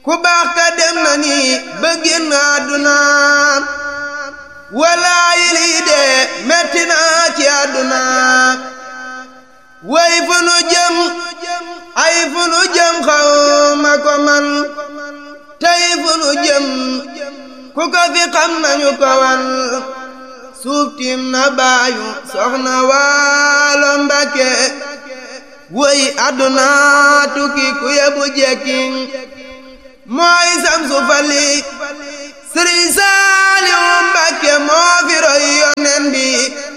ku baax ka dem na ni ba génn àdduna walaayi lii de metti na ci àdduna way fu nu jëm ay fu nu jëm xaw ma ko man tey fu nu jëm ku ko fi xam nañu ko wan suuf tiim na baayu soxna waalo Mbàkke woy àdduna tukki ku yebu jekki mooy samsu fali sëriñ Saaliw Mbàkke moo fi roy yonen bi